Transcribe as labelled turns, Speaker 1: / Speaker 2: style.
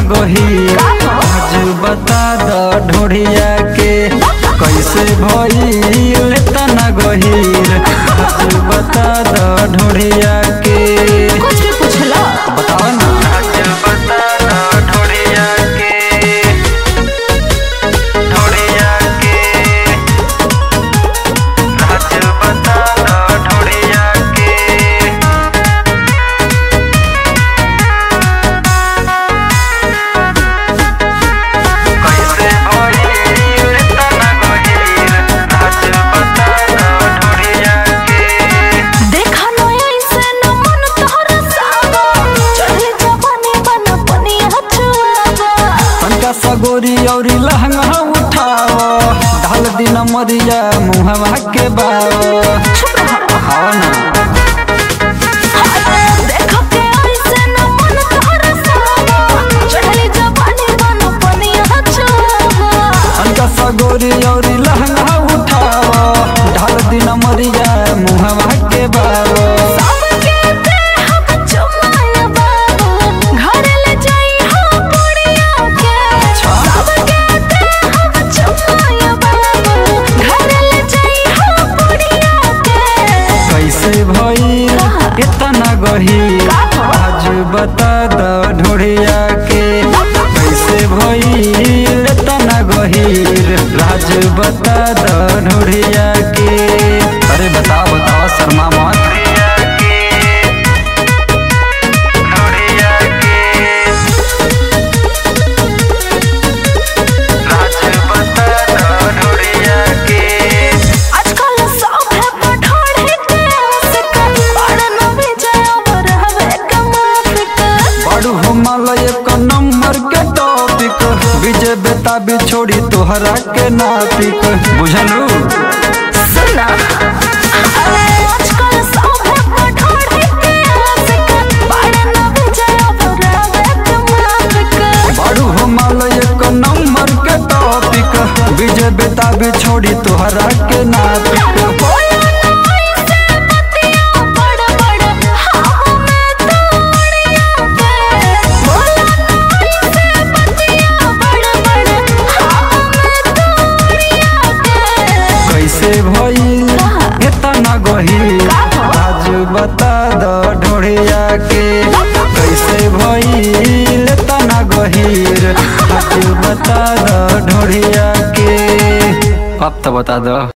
Speaker 1: गहीर आज बता द ढोढ़िया के कैसे भइल तना गहीर आज बता द ढोढ़िया के
Speaker 2: कुछ भी पूछला
Speaker 1: बताओ ना आज बता द ढोढ़िया के ढोढ़िया के आज बता द ढोढ़िया के कैसे भइल तना गहीर आज बता द ढोढ़िया के
Speaker 2: देखा न ऐसे न मन तोहरा सावा चढ़े जवानी बन पनिया छुआवा
Speaker 1: तनका सगोरी औरी लहंगा उठाव ढाल दिन मरिया मुहवा के बाव हाँ ना
Speaker 2: देखा के ऐसे न मन तोहरा सावा चढ़े जवानी बन पनिया छुआवा
Speaker 1: तनका सगोरी औरी लहंगा उठाव ढाल दिन मरिया मुहवा के बाव
Speaker 2: सबके देह में चुमाया बाबू घर ले जाई हो पुड़िया के सबके देह में चुमाया बाबू घर ले जाई हो पुड़िया के
Speaker 1: कैसे भइल इतना गहीर आज बता द ढोढ़िया के कैसे भइल इतना गहीर राज बता द ढोढ़िया के अरे बताओ बताओ शर्मा मत
Speaker 2: आजकल सब है पठाड़े के आशिक बड़ न भी जावर हवे कमाफिक
Speaker 1: बड़ू हिमालय एक नंबर के टॉपिक विजय बेता भी छोड़ी तोहरा के नापिक बुझलू
Speaker 2: सुना अरे आजकल सब है पठाड़े के आशिक बड़ न भी जावर हवे कमाफिक
Speaker 1: बड़ू हिमालय एक नंबर के टॉपिक विजय बेता भी छोड़ी तोहरा के नापिक
Speaker 2: बोला ना ऐसे बतिया बड़ बड़ हम में तोड़िया के बोला ना ऐसे बतिया बड़ बड़ हम में तोड़िया के
Speaker 1: कैसे भइल इतना गहीर आज बता द ढोढ़िया के कैसे भइल इतना गहीर आज बता द ढोढ़िया के अब तो बता दो